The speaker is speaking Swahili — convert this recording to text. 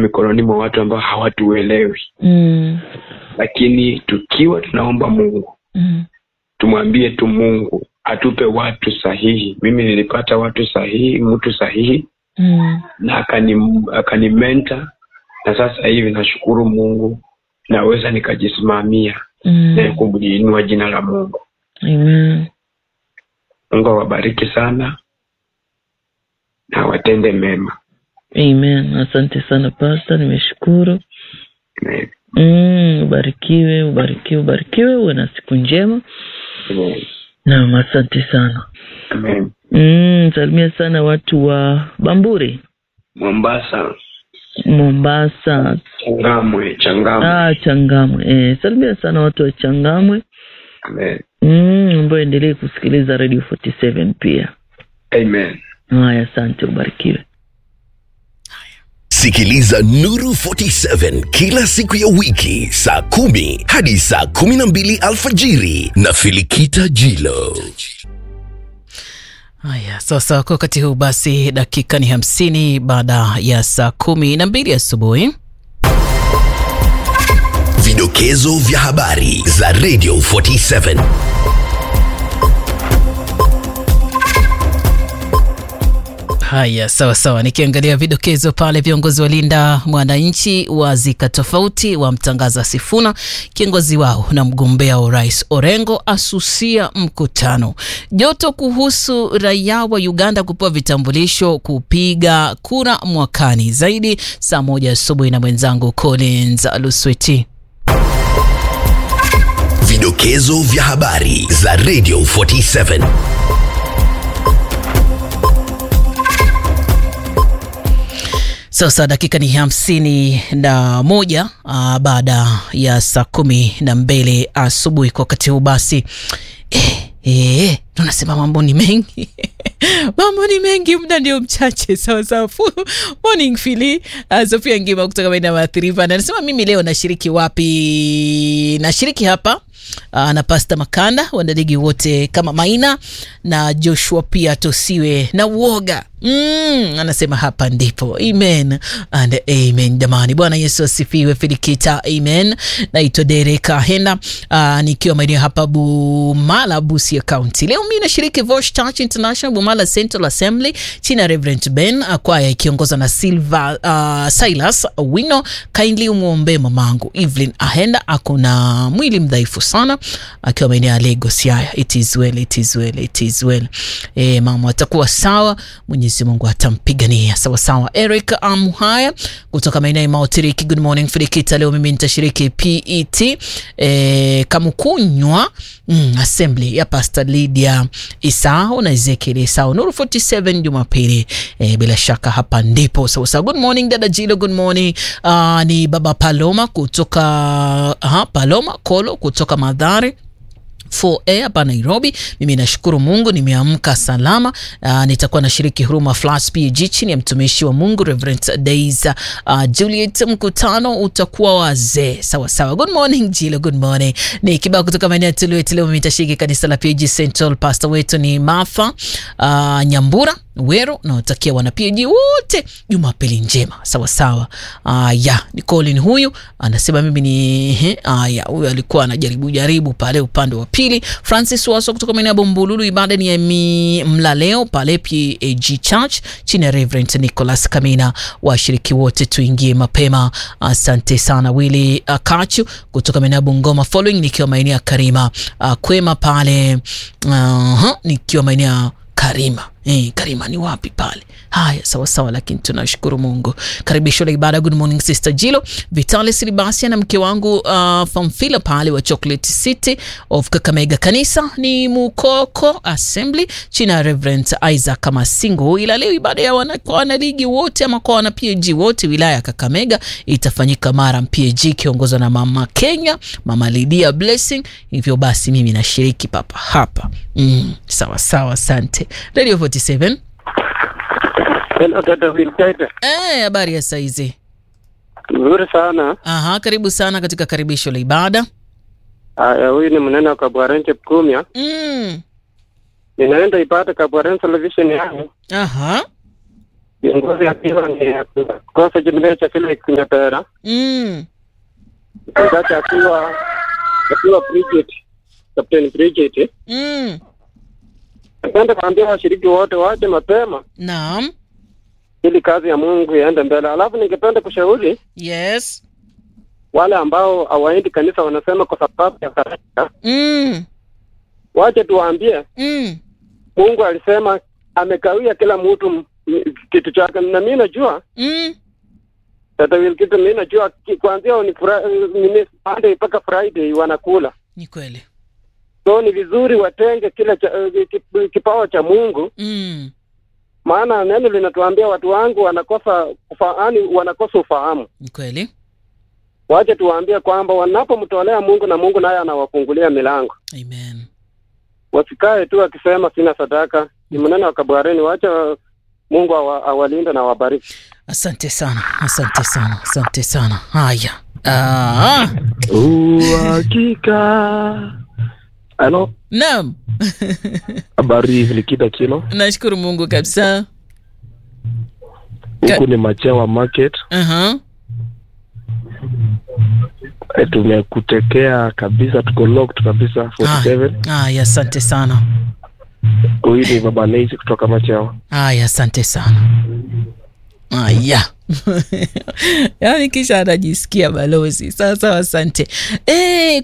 mikononi mwa watu ambao hawatuelewi Mm. lakini tukiwa tunaomba mungu Mm. tumwambie tu mungu atupe watu sahihi mimi nilipata watu sahihi mtu sahihi Mm. na akani akanimenta na sasa hivi nashukuru mungu naweza nikajisimamia na Mm. kuliinua jina la mungu Amen. mungu awabariki sana na watende mema Amen. Asante sana pasta, nimeshukuru. Amen. Mm, ubarikiwe, ubarikiwe, ubarikiwe, uwe na siku njema. Amen. Naam, asante sana. Amen. Mm, salimia sana watu wa Bamburi, mombasa Mombasa, changamwe changamwe ah, Changamwe. Eh, salimia sana watu wa Changamwe. Amen. Mm, ambayo endelee kusikiliza Radio 47 pia. Amen. Haya, asante, ubarikiwe. Sikiliza Nuru 47 kila siku ya wiki saa kumi hadi saa kumi na mbili alfajiri na Filikita Jilo. Haya, sasa kwa wakati huu basi, dakika ni hamsini baada ya saa kumi na mbili asubuhi. Vidokezo vya habari za Radio 47. Haya, sawa sawa. Nikiangalia vidokezo pale, viongozi walinda mwananchi wazika tofauti, wamtangaza Sifuna kiongozi wao na mgombea wa urais Orengo asusia mkutano. Joto kuhusu raia wa Uganda kupewa vitambulisho kupiga kura mwakani. Zaidi saa moja asubuhi na mwenzangu Collins Lusweti. Vidokezo vya habari za Radio 47. Sasa dakika ni hamsini na moja uh, baada ya saa kumi na mbili asubuhi kwa wakati huu basi eh, eh, tunasema mambo ni mengi mambo ni mengi muda ndio mchache sawasawa Fu- morning fili uh, sofia ngima kutoka maeneo ya maathiriva na anasema mimi leo nashiriki wapi nashiriki hapa uh, na pasta makanda wanadigi wote kama maina na joshua pia tosiwe na uoga Mm, anasema hapa ndipo amen and amen jamani bwana yesu asifiwe filikita amen naitwa dereka henda uh, nikiwa maeneo hapa bumala busia county leo mi nashiriki voice church international bumala central assembly chini ya reverend ben uh, kwaya ikiongozwa na silva uh, silas wino kindly umwombee mamangu evelyn ahenda ako na mwili mdhaifu sana akiwa maeneo ya lagos yaya it is well, it is well, it is well. E, mama atakuwa sawa mwenyezi mungu atampigania sawasawa eric amuhaya kutoka maeneo ya mautiriki good morning filikita leo mimi nitashiriki pet e, kamukunywa mm, assembly ya pastor lydia isao na ezekiel isao nuru 47 jumapili e, bila shaka hapa ndipo sawasawa good morning dada jilo good morning uh, ni baba paloma kutoka aha, paloma kolo kutoka madhari 4A hapa Nairobi. Mimi nashukuru Mungu nimeamka salama. Uh, nitakuwa nashiriki huruma Flash PG chini ya mtumishi wa Mungu Reverend Days uh, Juliet. Mkutano utakuwa wazee sawa sawa. Good morning Jilo, good morning. Ni kibao kutoka maeneo ya Tuluet. Leo mimi nitashiriki kanisa la PG Central. Pastor wetu ni Martha uh, Nyambura Wero. Nawatakia wana PG wote Jumapili njema sawa sawa. Uh, ya ni Colin huyu anasema mimi ni he, uh, ya huyu alikuwa anajaribu jaribu pale upande wa pili. Francis Waso kutoka maeneo ya Bombululu, ibada ni ya mi- mlaleo pale PAG Church chini ya Reverend Nicholas Kamina. Washiriki wote tuingie mapema. Asante sana Willy uh, Kachu kutoka maeneo ya Bungoma following, nikiwa maeneo ya Karima uh, Kwema pale uh, nikiwa maeneo ya Karima. Eh, Karima ni wapi pale? Haya, sawa sawa, lakini tunashukuru Mungu. Karibisho la ibada. Good morning Sister Jilo, Vitalis Libasia na mke wangu uh, Famfila pale wa Chocolate City of Kakamega. Kanisa ni Mukoko Assembly chini ya Reverend Isaac Masingo, ila leo ibada ya wana, kwa wanaligi wote ama kwa wana PAG wote wilaya ya Kakamega itafanyika Mara PAG ikiongozwa na Mama Kenya, Mama Lydia Blessing. Hivyo basi mimi nashiriki papa hapa. Mm, sawa sawa, asante. Radio 47. Hello, dada Wilkaida. Eh, habari ya saizi? Nzuri sana. Aha, karibu sana katika karibisho la ibada. Haya, huyu ni mnene wa Kabwarenche Pukumya. Mm. Ninaenda ibada Kabwarenche television yangu. Aha. Kiongozi akiwa ni kosa jimile cha kile kinyapera. mm. Mchungaji akiwa akiwa Bridget, Captain Bridget. Mm. Napenda kuambia washiriki wote waje mapema naam ili kazi ya Mungu iende mbele. Alafu ningependa kushauri yes wale ambao hawaendi kanisa, wanasema kwa sababu ya sadaka, mm. wache tuwaambie Mm. Mungu alisema amekawia kila mtu m- m- kitu chake, na mimi najua Mm. Tata Will kitu mimi najua ki- kuanzia ni Fri- nini Monday mpaka Friday wanakula, ni kweli so ni vizuri watenge kile cha, eh, kip- kipawa cha Mungu, mm. maana neno linatuambia watu wangu wanakosa ufaani, wanakosa ufahamu. ni kweli Wache tuwaambie kwamba wanapomtolea Mungu na Mungu naye anawafungulia milango, amen wasikae tu akisema sina sadaka. Ni mnene wa Kabwareni, wacha Mungu awa, awalinde na awabariki. asante sana asante sana asante sana haya ah. uhakika halo naam habari vilikita kilo nashukuru mungu kabisa huku ni machewa market uh-huh. e, tumekutekea kabisa tuko locked kabisa 47 haya asante sana huyu ni baba Neisi kutoka machewa haya asante sana haya yaani kisha anajisikia balozi sawa sawa asante e,